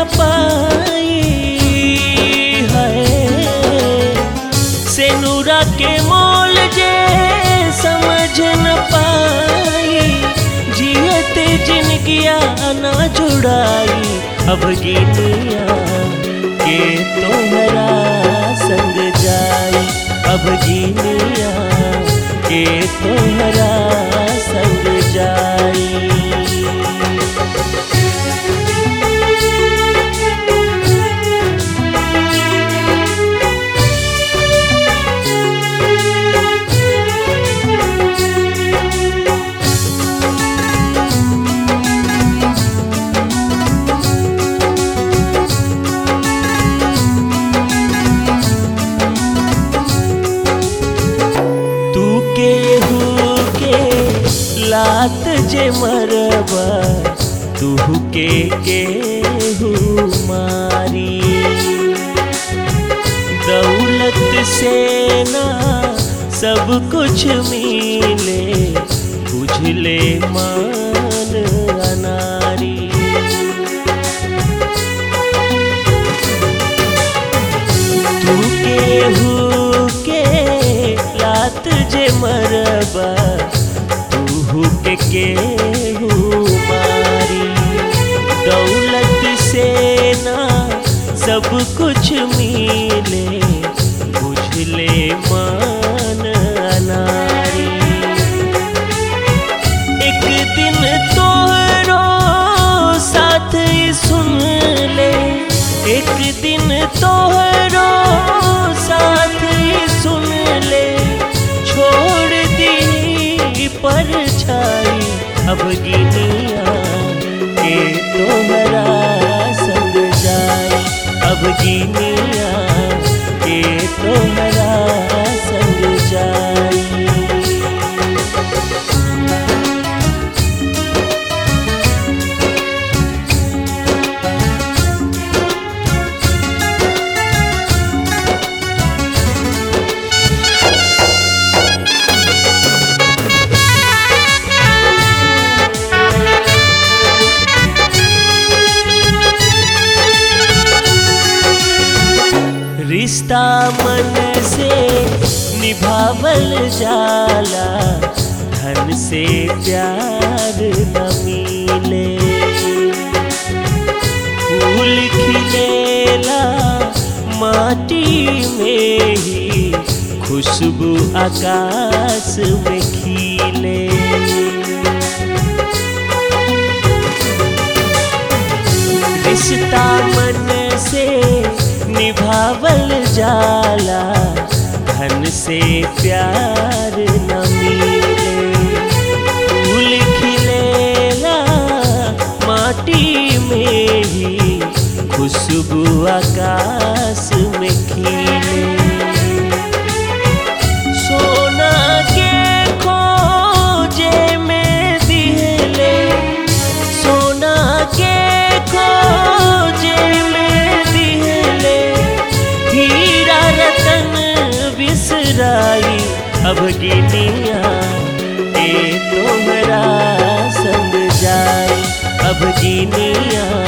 न पाई है सेनुरा के मोल जे समझ न पाई जियते जिनगिया न जुड़ाई अब गिनिया के तोहरा संग जाई अब गिनिया के तोहरा संग जाई तू केहू के लात जे मरबा तू के केहू मारी दौलत से ना सब कुछ मिले बुझले मान अनारी तू केहू के लात जे मरबा तू के केहू मारी दौलत से ना सब कुछ मिले बुझले मान अनारी एक दिन तोहरो साथ ही सुन ले एक दिन तोहरो साथ ही सुन ले छोड़ दी पर छाई अब गिनिया के तोहरा संग जाए अब गिनिया के तोहरा संग जाई रिश्ता मन से निभावल जाला धन से प्यार न मिले फूल खिलेला माटी में ही खुशबू आकाश में खिले रिश्ता मन से निभावल जाला धन से प्यार न मिले फूल खिलेला माटी में ही खुशबू आकाश में खिले सोना के खोजे में दिहले सोना के खोजे में दिहले हीरा रतन बिसराई अब गिनिया ए तोहरा संग जाई अब गिनिया